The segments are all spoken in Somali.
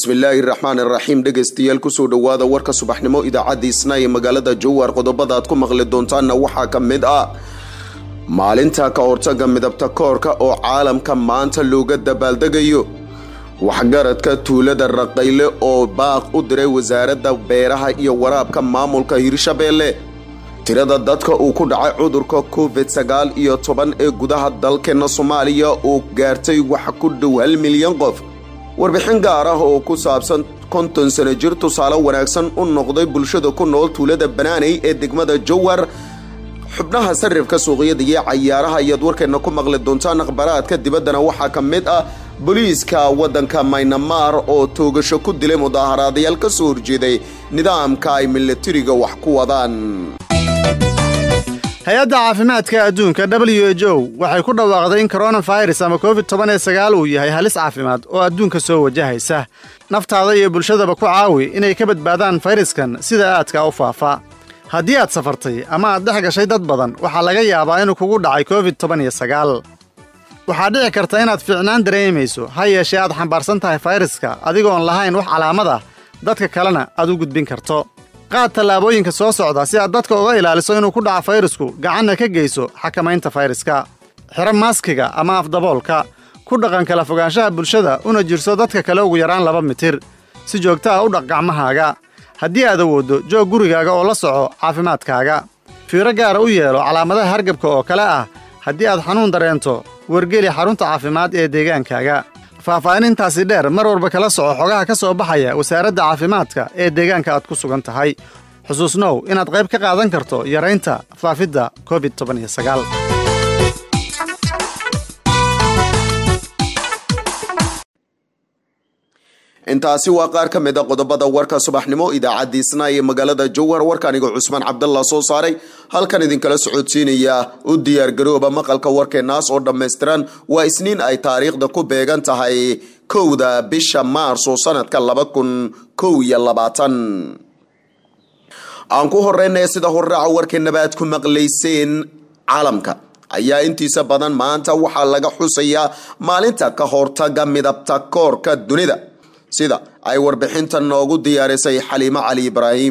bismillaahi raxmaan iraxiim dhegaystayaal kusoo dhowaada warka subaxnimo idaacadda isna ee magaalada jowhar qodobada aad ku maqli doontaanna waxaa ka mid ah maalinta ka hortaga midabta koorka oo caalamka maanta looga dabaaldegayo waxgaradka tuulada raqayle oo baaq u diray wasaaradda beeraha iyo waraabka maamulka hirshabeelle tirada dadka uu ku dhacay cudurka covid sagaal iyo toban ee gudaha dalkeena soomaaliya oo gaartay wax ku dhow hal milyan qof warbixin gaar ah oo ku saabsan konton sano jir tusaale wanaagsan u noqday bulshada ku nool tuulada banaaney ee degmada jowhar xubnaha sarifka suuqyada iyo cayaaraha ayaad warkeena ku maqli doontaan akhbaraadka dibaddana waxaa ka mid ah booliiska waddanka maynamar oo toogasho ku dilay mudaaharaadayaal ka soo horjeeday nidaamka ay milatariga wax ku wadaan hay-adda caafimaadka adduunka w h o waxay ku dhawaaqday in koronafirus ama covid toban ee sagaal uu yahay halis caafimaad oo adduunka soo wajahaysa naftaada iyo bulshadaba ku caawi inay ka badbaadaan fayraskan sida aadka u faafa haddii aad safartay ama aad dhex gashay dad badan waxaa laga yaabaa inuu kugu dhacay covid toban iyo sagaal waxaa dhici karta inaad fiicnaan dareemayso ha yeeshee aad xambaarsan tahay fayraska adigoon lahayn wax calaamad ah dadka kalena aad u gudbin karto qaad tallaabooyinka soo socda si aad dadka uga ilaaliso inuu ku dhaco fayrasku gacanna ka geyso xakamaynta fayraska xiro maaskiga ama afdaboolka ku dhaqan kala fogaanshaha bulshada una jirso dadka kale ugu yaraan laba mitir si joogta ah u dhaq gacmahaaga haddii aad awooddo joog gurigaaga oo la soco caafimaadkaaga fiiro gaara u yeelo calaamadaha hargabka oo kale ah haddii aad xanuun dareento wargeli xarunta caafimaad ee deegaankaaga faahfaahinintaasi dheer mar walba kala soco xogaha ka soo baxaya wasaaradda caafimaadka ee deegaanka aad ku sugan tahay xusuusnow inaad qayb ka qaadan karto yaraynta faafidda covid toban iyo sagaal intaasi waa qaar ka mid a qodobada warka subaxnimo idaacadda isna ee magaalada jowhar warka anigo cusmaan cabdallah soo saaray halkan idinkala socodsiinaya u diyaargarooba maqalka warkeenaas oo dhammaystiran waa isniin ay taariikhda ku beegan tahay kowda bisha maarso sanadka laba kun kow iyo labaatan aan ku horeynaya sida horraaca warkeenaba aad ku maqlayseen caalamka ayaa intiisa badan maanta waxaa laga xusayaa maalinta ka hortaga midabta koorka dunida sida ay warbixintan noogu diyaarisay xaliimo cali ibraahim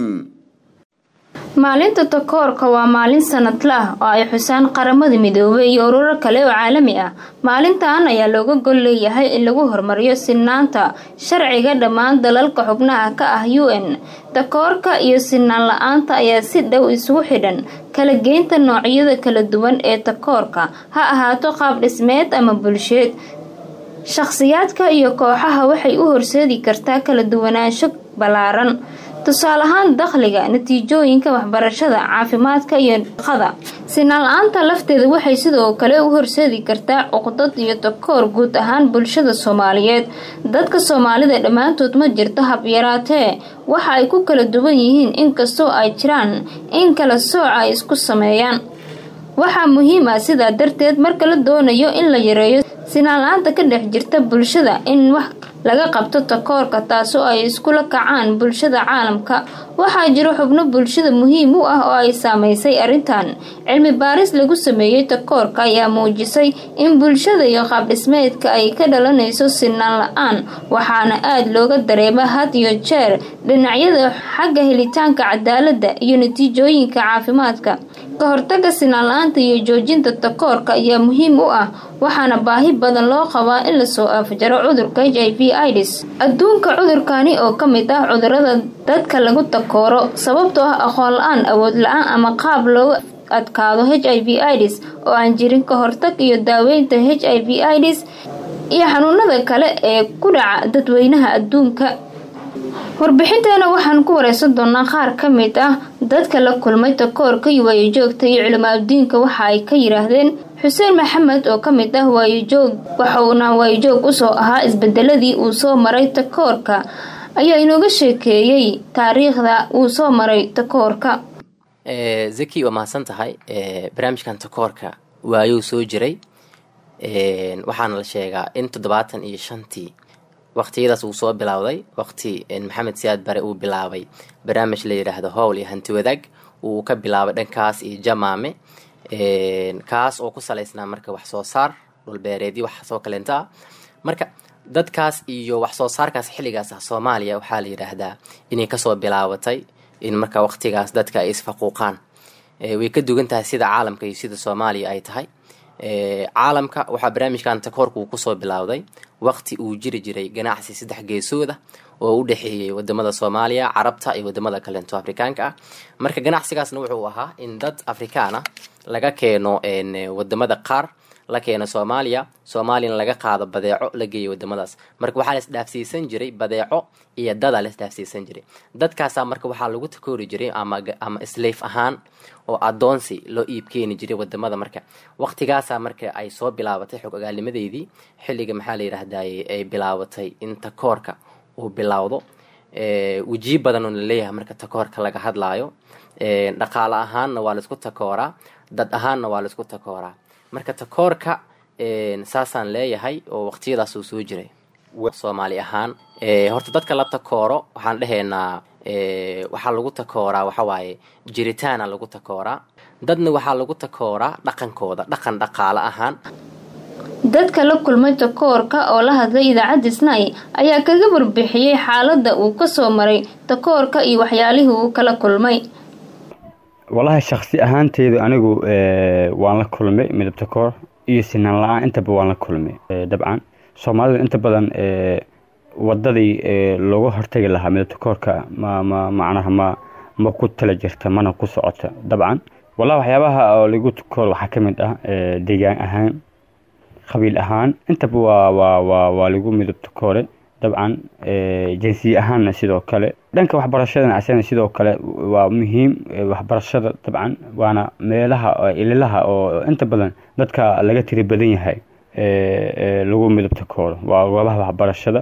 maalinta takoorka waa maalin sanadle ah oo ay xusaan qaramada midoobay iyo ururo kale oo caalami ah maalintan ayaa looga gol leeyahay in lagu horumariyo sinaanta sharciga dhammaan dalalka xubnaha ka ah u n takoorka iyo sinaan la-aanta ayaa si dhow isugu xidhan kala geynta noocyada kala duwan ee takoorka ha ahaato qaab dhismeed ama bulsheed shakhsiyaadka iyo kooxaha waxay u horseedi kartaa kala duwanaansho ballaaran tusaale ahaan dakhliga natiijooyinka waxbarashada caafimaadka iyo shaqada sinaan la-aanta lafteeda waxay sidoo kale u horseedi kartaa cuqdad iyo takoor guud ahaan bulshada soomaaliyeed dadka soomaalida dhammaantood ma jirto habyaraatee waxa ay ku kala duwan yihiin inkastoo ay jiraan in kala sooc ay isku sameeyaan waxaa muhiim ah sidaa darteed marka la doonayo in la yareeyo sinaan la-aanta ka dhex jirta bulshada in wax laga qabto takoorka taasoo ay iskula kacaan bulshada caalamka waxaa jiro xubno bulshada muhiim u ah oo ay saameysay arrintan cilmi baaris lagu sameeyey takoorka ayaa muujisay in bulshada iyo qaabdhismeedka ay ka dhalanayso sinaan la-aan waxaana aada looga dareema had iyo jeer dhinacyada xagga helitaanka cadaaladda iyo natiijooyinka caafimaadka ka hortaga sinaan la-aanta iyo joojinta takoorka ayaa muhiim u ah waxaana baahi badan loo qabaa in lasoo afjaro cudurka h i v ids adduunka cudurkani oo ka mid ah cudurada dadka lagu takooro sababtoo ah aqoon la-aan awood la-aan ama qaab looga adkaado h i v ids oo aan jirin ka hortag iyo daaweynta h i v ids iyo xanuunada kale ee ku dhaca dadweynaha adduunka warbixinteena waxaan ku wareysan doonaa qaar ka mid ah dadka la kulmay takoorka iyo waayojoogta iyo culimaadudiinka waxa ay ka yiraahdeen xuseen maxamed oo ka mid ah waayojoog waxauna waayojoog usoo ahaa isbedeladii uu soo maray takoorka ayaa inooga sheekeeyey taariikhda uu soo maray takoorka zaki waa mahadsan tahay barnaamijkan takoorka waayou soo jiray waxaana la sheegaa in toddobaatan iyo shantii waqtiyadaas uu soo bilowday waqti maxamed siyaad bare uu bilaabay barnaamij la yidhaahdo howl iyo hanti wadaag uu ka bilaabay dhankaas iyo jamaame kaas oo ku salaysnaa marka wax soo saar dhulbeereedyo wax soo kaleenta ah marka dadkaas iyo wax soo saarkaas xilligaas ah soomaaliya waxaa la yidhaahdaa inay kasoo bilaabatay in marka waqtigaas dadka ay isfaquuqaan way ka dugan tahay sida caalamka iyo sida soomaaliya ay tahay caalamka waxaa barnaamijkan takoorka uu kusoo bilowday waqti uu jiri jiray ganacsi saddex geesooda oo u dhexeeyey wadamada soomaaliya carabta iyo wadamada kalento afrikaanka ah marka ganacsigaasna wuxuu ahaa in dad afrikaan ah laga keeno wadamada qaar la keeno soomaaliya soomaaliyana laga qaado badeeco la geeyo wadamadaas marka waxaa laisdhaafsiisan jiray badeeco iyo dada laisdhaafsiisan jiray dadkaasaa marka waxaa lagu takoori jiray ama slaf ahaan oo adoonsi loo iib keeni jiray wadamada marka waqtigaasaa marka ay soo bilaabatay xog ogaalnimadeydii xilliga maxaa la yidhaahdaye ay bilaabatay in takoorka uu bilowdo wejiyo badan oo laleeyahay marka takoorka laga hadlaayo dhaqaale ahaanna waa laisku takooraa dad ahaanna waa laisku takooraa marka takoorka saasaan leeyahay oo waqtiyadaas uu soo jiray soomaali ahaan horta dadka la takooro waxaan dhehaynaa waxaa lagu takooraa waxawaaye jiritaana lagu takooraa dadna waxaa lagu takooraa dhaqankooda dhaqan dhaqaale ahaan dadka la kulmay takoorka oo la hadlay idaacadda snai ayaa kaga warbixiyey xaaladda uu kasoo maray takoorka iyo waxyaalihii uu kala kulmay wallaahi shaksi ahaanteydu anigu waan la kulmay midab takoor iyo sinaan la-aan intaba waan la kulmay dabcan soomaalida inta badan wadadii looga hortagi lahaa midab takoorka ma ma macnaha ma ma ku tala jirta mana ku socota dabcan wallahi waxyaabaha oo lagu takoor waxaa ka mid ah deegaan ahaan qabiil ahaan intaba waa waa waa waa lagu midab takoore dabcan jinsiye ahaanna sidoo kale dhanka waxbarashadana asana sidoo kale waa muhiim waxbarashada dabcan waana meelaha ililaha oo inta badan dadka laga tiri badan yahay lagu midab takooro waa goobaha waxbarashada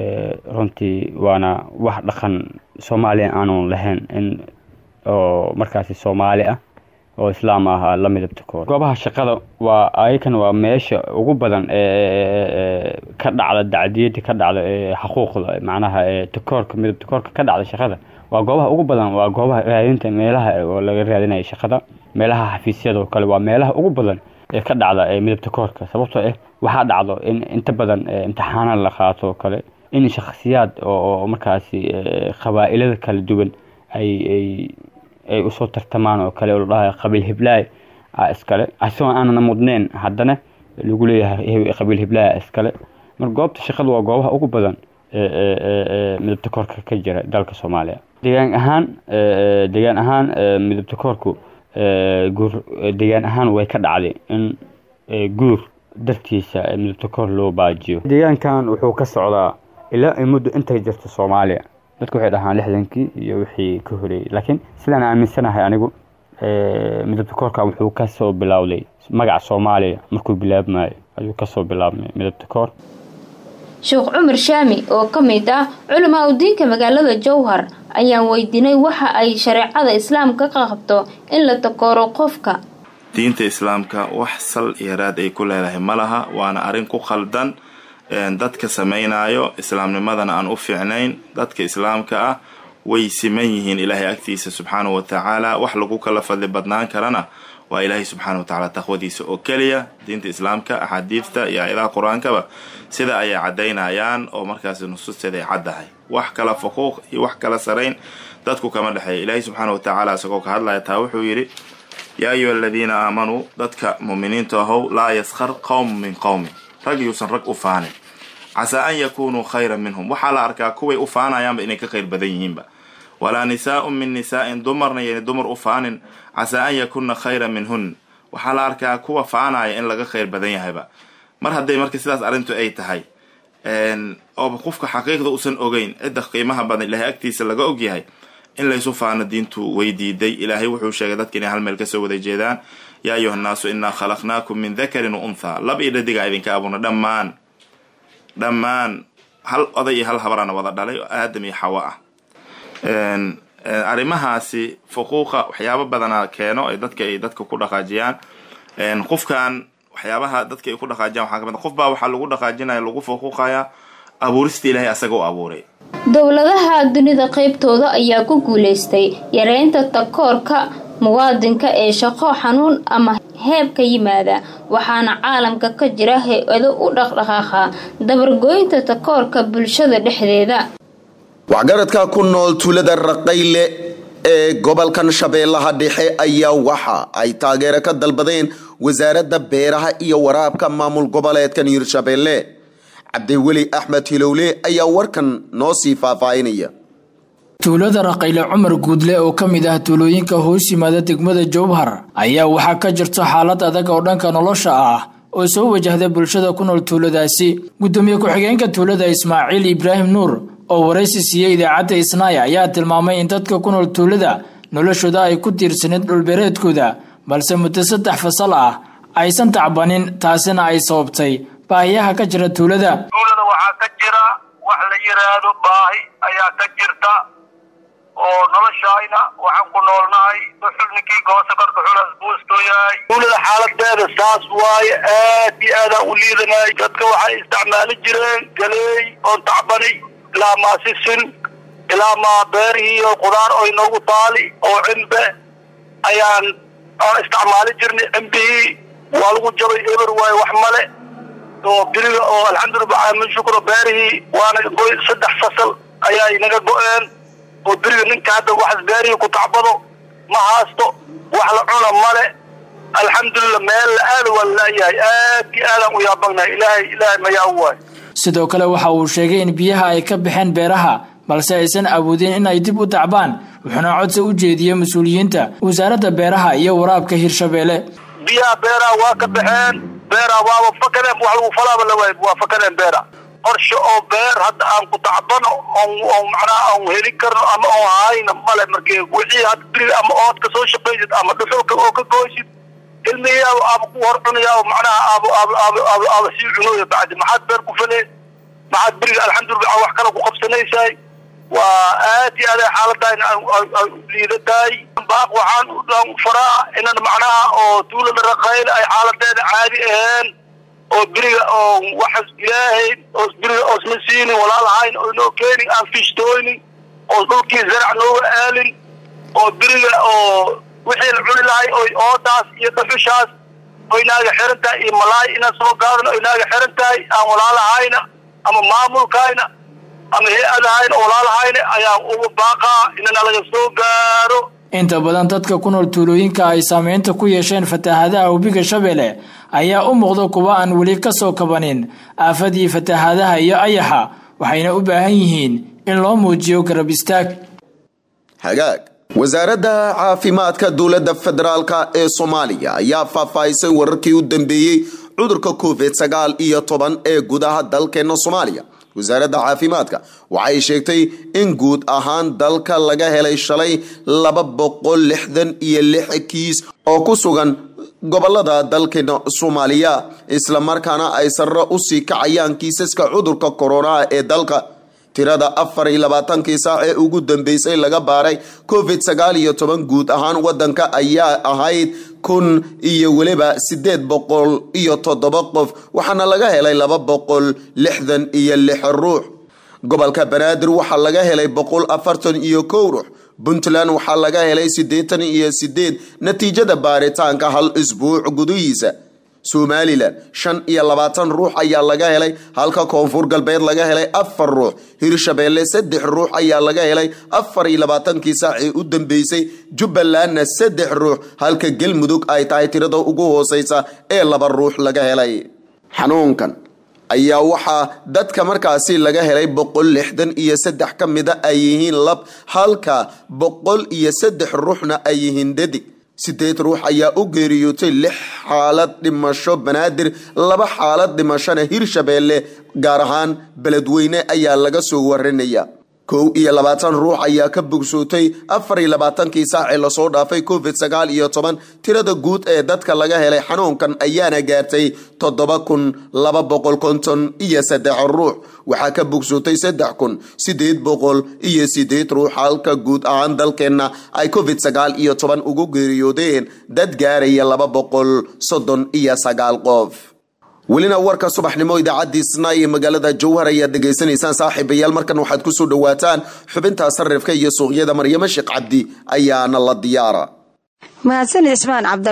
runtii waana wax dhaqan soomaaliya aanu lahayn in oo markaasi soomaali ah oo islaam ah la midab takooro goobaha shaqada waa ayakan waa meesha ugu badan ka dhacda dacdiyada ka dhacda xuquuqda macnaha takoorka midab takoorka ka dhacda shaqada waa goobaha ugu badan waa goobaha raadinta meelaha oo laga raadinayo shaqada meelaha xafiisyada oo kale waa meelaha ugu badan ee ka dhacda midab takoorka sababtoo ah waxaa dhacdo in inta badan imtixaana la qaato oo kale in shakhsiyaad oo markaasi qabaa'ilada kala duwan ay ay ay usoo tartamaan oo kale oo la dhahayo qabiil hiblaay a iskale asagoo aanana mudneen haddana lagu leeyahay qabiil hiblaay a iskale marka goobta shaqada waa goobaha ugu badan midab takoorka ka jira dalka soomaaliya deegaan ahaan deegaan ahaan midab takoorku guur deegaan ahaan way ka dhacday in guur dartiisa midab takoor loo baajiyo deegaankan wuxuu ka socdaa ilaa ay muddo intay jirto soomaaliya dadku waxay dhahaan lixdankii iyo wixii ka horeeyey laakiin sidaan aaminsanahay anigu midab takoorka wuxuu kasoo bilowday magaca soomaaliya markuu bilaabmayo ayuu kasoo bilaabmay midab takoor sheekh cumar shaami oo ka mid ah culamaa udiinka magaalada jowhar ayaan weydiinay waxa ay shareecada islaamka ka qabto in la takooro qofka diinta islaamka wax sal iyo raad ay ku leedahay ma laha waana arrin ku khaldan dadka samaynayo islaamnimadana aan u fiicnayn dadka islaamka ah way siman yihiin ilaahay agtiisa subxaanahu wa tacaala wax lagu kala fadli badnaan karana waa ilaahay subxaana wa tacaala taqwadiisa oo keliya diinta islaamka axaadiidta iyo aayadaha qur-aankaba sida ayay caddaynayaan oo markaasi nusuusteeda ay caddahay wax kala fuquuq iyo wax kala sarayn dadku kama dhexeeya ilaahay subxaana wa tacaala isagoo ka hadlaya taa wuxuu yidhi yaa ayuha aladiina aamanuu dadka muuminiinta ahow laa yaskhar qowm min qowmin rag yuusan rag u faanin casaa an yakunuu khayran minhum waxaa la arkaa kuway u faanayaanba inay ka khayr badan yihiinba walaa nisaa'un min nisaa'in dumarna yani dumar u faanin casaa an yakunna khayran minhun waxaa la arkaa kuwa faanaya in laga khayr badan yahayba mar hadday marka sidaas arrintu ay tahay ooba qofka xaqiiqda usan ogeyn cidda qiimaha badan ilaahay agtiisa laga ogyahay in laysu faano diintu way diiday ilaahay wuxuu sheegay dadka inay hal meel kasoo wada jeedaan yaa ayuha nnaasu innaa khalaqnaakum min dakarin wa unthaa lab iyo dhadigaa idinka abuurna dhammaan dhammaan hal oday iyo hal habarana wada dhalay oo aadam iyo xawa ah arrimahaasi fuquuqa waxyaabo badana keeno ay dadka ay dadka ku dhaqaajiyaan qofkan waxyaabaha dadka ay ku dhaqaajiyaan waxaa kamid qof baa waxaa lagu dhaqaajinaya lagu fuquuqaya abuurista ilaahay asaga u abuuray dowladaha dunida qaybtooda ayaa ku guuleystay yareynta takoorka muwaadinka ee shaqo xanuun ama heeb ka yimaada waxaana caalamka ka jira hay-ado u dhaqdhaqaaqa dabargooynta takoorka bulshada dhexdeeda waxgaradka ku nool tuulada raqayle ee gobolkan shabeellaha dhexe ayaa waxa ay taageero ka dalbadeen wasaaradda beeraha iyo waraabka maamul goboleedkan hirshabeelle cabdiweli axmed hilowle ayaa warkan noo sii faahfaahinaya tuulada raqayle cumar guudle oo ka mid ah tuulooyinka hoos yimaada degmada jowhar ayaa waxaa ka jirta xaalad adag oo dhanka nolosha ah oo soo wajahda bulshada ku nool tuuladaasi gudoomiye ku-xigeenka tuulada ismaaciil ibraahim nuur oo waraysi siiyey idaacadda isnaaya ayaa tilmaamay in dadka ku nool tuulada noloshooda ay ku tiirsaneed dhulbeereedkooda balse muddo saddex fasal ah aysan tacbanin taasina ay sababtay baahiyaha ka jira tuulada tuulada waxaa ka jira wax la yiraahdo baahi ayaa ka jirta oo noloshayna waxaan ku noolnahay dhuxul ninkii goosa korka xulas buustoo yahay tuulada xaaladeeda saas waaye aad iyo aadaan u liidanay dadka waxay isticmaali jireen galeey oon tacbani ilaa maa sisin ilaa maa beerihii oo qudaar oo inoogu taali oo cimbe ayaan aan isticmaali jirnay cimbihii waa lagu jabay eber waaye wax male oo biriga oo alxamdulillah min shukro beerihii waana goy saddex fasal ayaa inaga go-een oo beriga ninka hadda waxas beerihii ku tacbado ma haasto wax la cuna male alxamdulillah meel la aada waa laayahay aad iyo aadaan u yaabagnahay ilaahay ilaahay mayaa u waay sidoo kale waxa uu sheegay in biyaha ay ka baxeen beeraha balse aysan awoodin in ay dib u tacbaan wuxuuna codsi u jeediyey mas-uuliyiinta wasaaradda beeraha iyo waraabka hirshabeelle biyaha beeraha waa ka baxeen beeraha waaba fakadeen wax lagu falaaba la waay waa fakadeen beera qorshe oo beer hadda aan ku tacbano on macnaha aan heli karno ama oon hayno male markii wixii hadda beriga ama ood ka soo shaqaysid ama dhuxulka oo ka gooysid ilmihiyaaba aaba ku hor cunayaa macnaha aaba aaba aaba aaba aaba sii cunooya bacdi maxaad beer ku falee maxaad beriga alxamdulillah wax kale ku qabsanaysaay waa aad iyo aad xaaladaan liidatahay baaq waxaan u faraa inan macnaha oo tuulada raqayl ay xaaladeeda caadi aheen oo beriga oo waxas ilaahay oo beriga oo isma siinin walaalahayn oo inoo keenin aan fishtooynin oo dhulkii zarac nooga aalin oo beriga oo wixii la cuni lahay oy oodaas iyo dhuxushaas oy naaga xiran tahay iyo malaay inaan soo gaadano oy naaga xiran tahay aan walaalahayna ama maamulkayna ama hay-adahayna oo walaalahayna ayaan uga baaqaa inana laga soo gaaro inta badan dadka ku nool tuulooyinka ay saameynta ku yeesheen fatahaadaha webiga shabeelle ayaa u muuqda kuwa aan weli ka soo kabanin aafadii fatahaadaha iyo ayaxa waxayna u baahan yihiin in loo muujiyo garab istaag hagaag wasaaradda caafimaadka dowladda federaalka ee soomaaliya ayaa faahfaahisay wararkii u dambeeyey cudurka covid sagaal iyo toban ee gudaha dalkeena soomaaliya wasaaradda caafimaadka waxay sheegtay in guud ahaan dalka laga helay shalay laba boqol lixdan iyo lix kiis oo ku sugan gobolada dalkeena soomaaliya islamarkaana ay sarre usii kacayaan kiisaska cudurka koronaha ee dalka tirada afar iyo labaatankii saac ee ugu dambeysay laga baaray covid sagaal iyo toban guud ahaan wadanka ayaa ahayd kun iyo weliba sideed boqol iyo toddoba qof waxaana laga helay laba boqol lixdan iyo lix ruux gobolka banaadir waxaa laga helay boqol afartan iyo kow ruux puntland waxaa laga helay siddeetan iyo sideed natiijada baaritaanka hal isbuuc gudihiisa somalilan shan iyo labaatan ruux ayaa laga helay halka koonfur galbeed laga helay afar ruux hirshabeelle saddex ruux ayaa laga helay afar iyo labaatankii saacii u dambeysay jubbalandna saddex ruux halka galmudug ay tahay tirada ugu hooseysa ee laba ruux laga helay xanuunkan ayaa waxaa dadka markaasi laga helay boqol lixdan iyo saddex ka mida ay yihiin lab halka boqol iyo saddex ruuxna ay yihiin dhadig sideed ruux ayaa u geeriyootay lix xaalad dhimasho banaadir laba xaalad dhimashona hirshabeelle gaar ahaan beledweyne ayaa laga soo warinaya kow iyo labaatan ruux ayaa ka bogsootay afar iyo labaatankii saacee lasoo dhaafay covid sagaal iyo toban tirada guud ee dadka laga helay xanuunkan ayaana gaartay toddoba kun laba boqol konton iyo saddex ruux waxaa ka bogsootay saddex kun sideed boqol iyo sideed ruux halka guud ahaan dalkeenna ay covid sagaal iyo toban ugu geeriyoodeen dad gaaraya laba boqol soddon iyo sagaal qof welina warka subaxnimo idaacadii snai ee magaalada jowhar ayaad dhegaysanaysaan saaxiibayaal markan waxaad kusoo dhawaataan xubinta sarifka iyo suuqyada maryamo sheekh cabdi ayaana la diyaara mahadsan cismaan cabdalle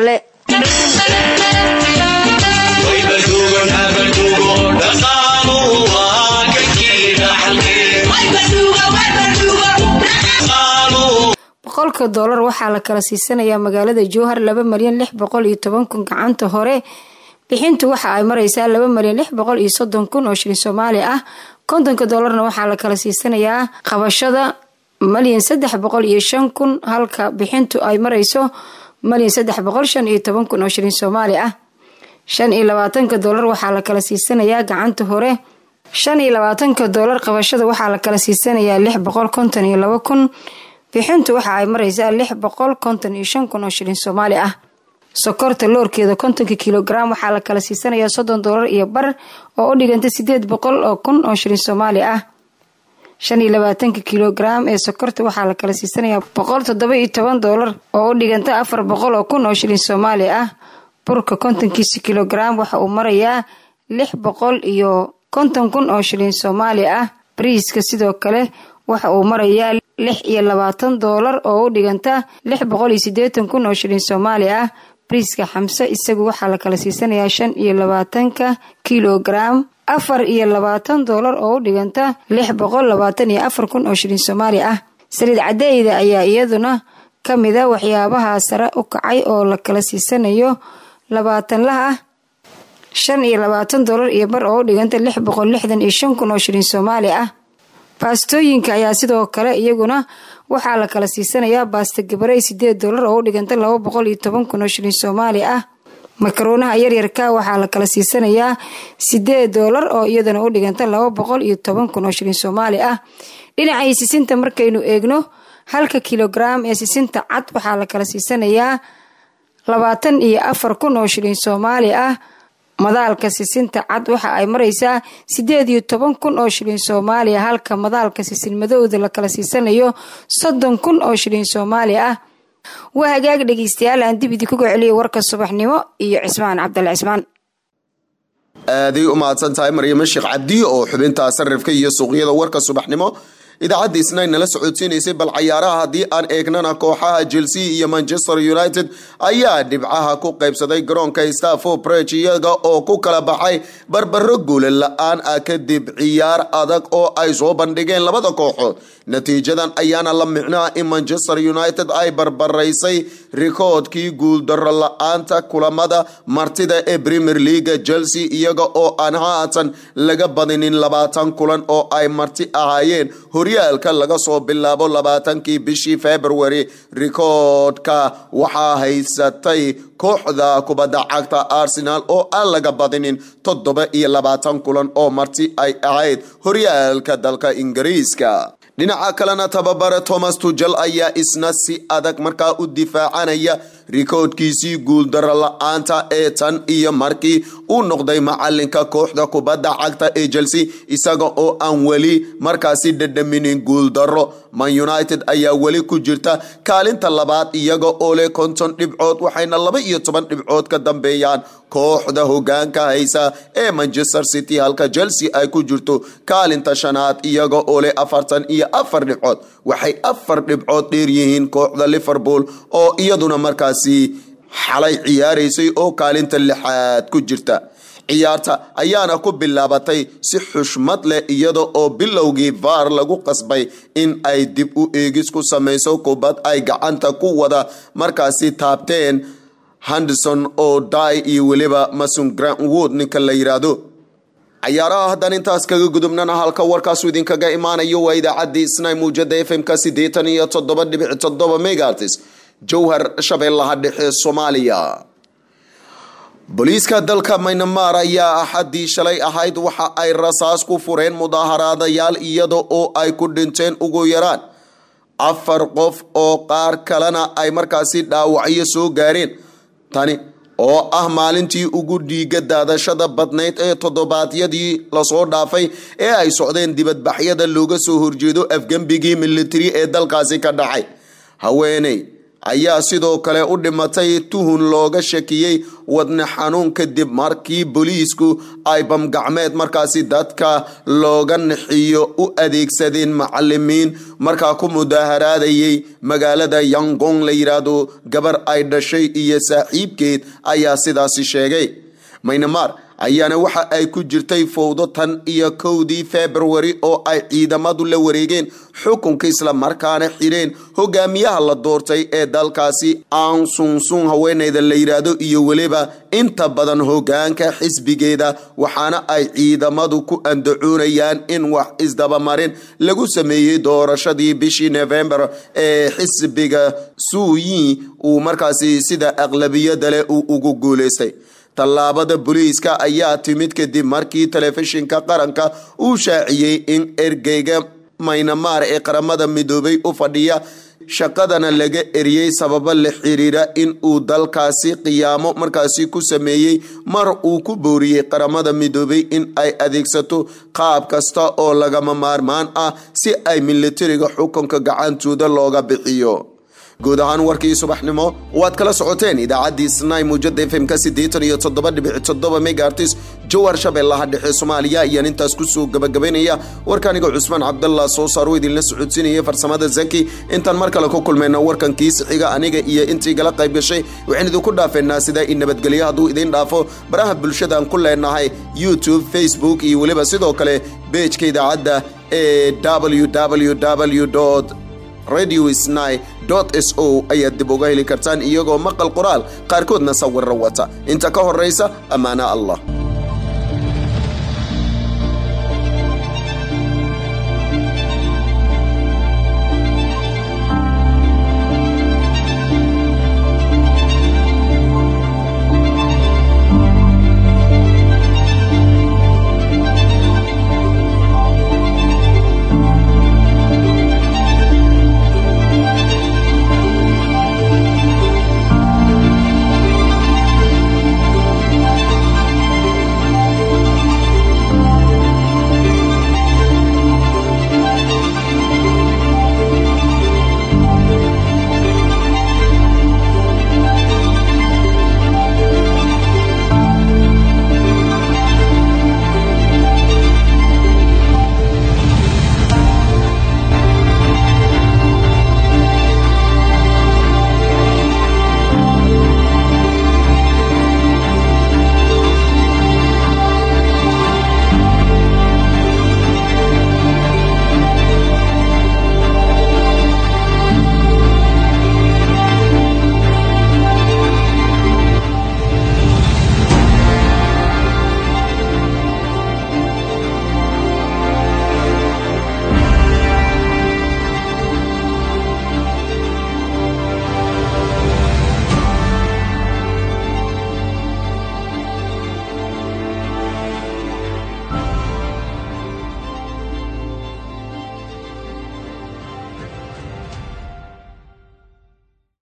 boqolka doolar waxaa la kala siisanayaa magaalada jowhar laba malyan lix boqol iyo toban kun gacanta hore bixintu waxa ay mareysaa laba malyan lix boqol iyo soddon kun oo shilin soomaali ah kontonka doolarna waxaa la kala siisanayaa qabashada malyan saddex boqol iyo shan kun halka bixintu ay mareyso malyan saddex boqol shan iyo toban kun oo shilin soomaali ah shan iyo labaatanka doolar waxaa la kala siisanayaa gacanta hore shan iyo labaatanka doolar qabashada waxaa la kala siisanayaa lix boqol konton iyo laba kun bixintu waxa ay mareysaa lix boqol konton iyo shan kun oo shilin soomaali ah sokorta loorkeeda kontonka kilogram waxaa la kala siisanayaa soddon doolar iyo bar oo u dhiganta sideed boqol oo kun oo shilin soomaali ah shan iyo labaatanka kilogram ee sokorta waxaa la kala siisanayaa boqol toddoba iyo toban doolar oo u dhiganta afar boqol oo kun oo shilin soomaali ah burka kontonkiisa kilogram waxa uu marayaa lix boqol iyo konton kun oo shilin soomaali ah bariiska sidoo kale waxa uu marayaa lix iyo labaatan doolar oo u dhiganta lix boqol iyo sideetan kun oo shilin soomaali ah bariiska xamse isagu waxaa la kala siisanayaa shan iyo labaatanka kilogram afar iyo labaatan doolar oo u dhiganta lix boqol labaatan iyo afar kun oo shilin soomaali ah saliid cadeyda ayaa iyaduna ka mida waxyaabaha sare u kacay oo la kala siisanayo labaatanlaha ah shan iyo labaatan doolar iyo bar oo u dhiganta lix boqol lixdan iyo shan kun oo shilin soomaali ah baastooyinka ayaa sidoo kale iyaguna waxaa la kala siisanayaa baasta gabarey sideed doolar oo u dhiganta laba boqol iyo toban kun oo shilin soomaali ah makaronaha yaryarka waxaa la kala siisanayaa sideed doolar oo iyadana u dhiganta laba boqol iyo toban kun oo shilin soomaali ah dhinacii sisinta markaynu eegno halka kilogram ee sisinta cad waxaa la kala siisanayaa labaatan iyo afar kun oo shilin soomaali ah madaalka sisinta cad waxa ay mareysaa sideed iyo toban kun oo shilin soomaaliya halka madaalka sisin madowda la kala siisanayo soddon kun oo shilin soomaali ah waa hagaag dhegeystayaal aan dib idinkuga celiyay warka subaxnimo iyo cismaan cabdal cismaan aaday u mahadsan tahay maryamo sheekh cabdi oo xubinta sarifka iyo suuqyada warka subaxnimo idaacadda isnayn nala socodsiinaysay bal cayaaraha haddii aan eegnana kooxaha chelsea iyo manchester united ayaa dhibcaha ku qaybsaday garoonka stafford bridge iyaga oo ku kala baxay barbaro guula la-aan ah kadib ciyaar adag oo ay soo bandhigeen labada kooxood natiijadan ayaana la micnaa in manchester united ay barbaraysay rikoodkii guuldaro la-aanta kulamada martida ee premier leaga chelsea iyaga oo aan haatan laga badinin labaatan kulan oo ay marti ahaayeen horyaalka laga soo bilaabo labaatankii bishii february rikoodka waxaa haysatay kooxda kubadda cagta arsenal oo aan laga badinin toddoba iyo labaatan kulan oo marti ay ahayd horyaalka dalka ingiriiska dhinaca kalena tababare thomas tujel ayaa isna si adag markaa u difaacanaya rikoodkiisii guuldaro la-aanta ee tan iyo markii uu noqday macalinka kooxda kubadda cagta ee chelsea isaga oo aan weli markaasi dhadhaminin guuldaro man united ayaa weli ku jirta kaalinta labaad iyaga oo leh konton dhibcood waxayna laba iyo toban dhibcood ka dambeeyaan kooxda hogaanka haysa ee manchester city halka chelsea ay ku jirto kaalinta shanaad iyaga oo leh afartan iyo afar dhibcood waxay afar dhibcood dheer yihiin kooxda liverpool oo iyaduna markaasi xalay ciyaaraysay oo kaalinta lixaad ku jirta ciyaarta ayaana ku bilaabatay si xushmad leh iyada oo bilowgii vaar lagu qasbay in ay dib u eegis ku samayso kubad ay gacanta ku wada markaasi taabteen henderson oo dai iyo weliba mason grantwood ninka la yidhaahdo cayaaraha haddaan intaas kaga gudubnana halka warkaasu idinkaga imaanayo waa idaacaddii snai muujada f m-ka siddeetan iyo toddoba dhibic toddoba megaartis jowhar shabeellaha dhexe soomaaliya booliiska dalka maynamar ayaa axaddii shalay ahayd waxa ay rasaas ku fureen mudaaharaadayaal iyada oo ay ku dhinteen ugu yaraan afar qof oo qaar kalena ay markaasi dhaawacyo soo gaareen tani oo ah maalintii ugu dhiiga daadashada badnayd ee toddobaadyadii lasoo dhaafay ee ay socdeen dibadbaxyada looga soo horjeedo afgembigii militari ee dalkaasi ka dhacay haweeney ayaa sidoo kale u dhimatay tuhun looga shakiyey wadne xanuun kadib markii booliisku ay bamgacmeed markaasi dadka looga nixiyo u adeegsadeen macalimiin markaa ku mudaaharaadayay magaalada yangong la yidhaahdo gabar ay dhashay iyo saaxiibkeed ayaa sidaasi sheegay maynamar ayaana waxa ay ku jirtay fowdo tan iyo kowdii februari oo ay ciidamadu la wareegeen xukunka islamarkaana xireen hogaamiyaha la doortay ee dalkaasi aan sunsun haweeneyda la yidhaahdo iyo weliba inta badan hogaanka xisbigeeda waxaana ay ciidamadu ku andacoonayaan in wax isdabamarin lagu sameeyey doorashadii bishii november ee xisbiga suuyi uu markaasi sida aqlabiyada leh uu ugu guuleystay tallaabada booliiska ayaa timid kadib markii telefishinka qaranka uu shaaciyey in ergeyga maynamaar ee qaramada midoobay u fadhiya shaqadana laga eriyey sababo la xiriira in uu dalkaasi qiyaamo markaasi ku sameeyey mar uu ku booriyey qaramada midoobay in ay adeegsato qaab kasta oo lagama maarmaan ah si ay militariga xukunka gacantooda looga bixiyo guud ahaan warkii subaxnimo waad kala socoteen idaacaddii snai muujada fmk siddeetan iyo toddoba dhibic toddoba megaartis jowar shabeellaha dhexe soomaaliya ayaan intaas kusoo gabagabaynaya warkaaniga cusmaan cabdallah soo saaro idinla socodsiinaya farsamada zaki intaan mar kale ku kulmayna warkan kiisi xiga aniga iyo intii gala qayb gashay waxaan idinku dhaafeynaa sidaa in nabadgelyo hadduu idiin dhaafo baraha bulshadaan ku leenahay youtube facebook iyo weliba sidoo kale beejka idaacadda ee www radio sni s o ayaad dib uga heli kartaan iyagoo maqal qoraal qaarkoodna sawirra wata inta ka horraysa ammaana allah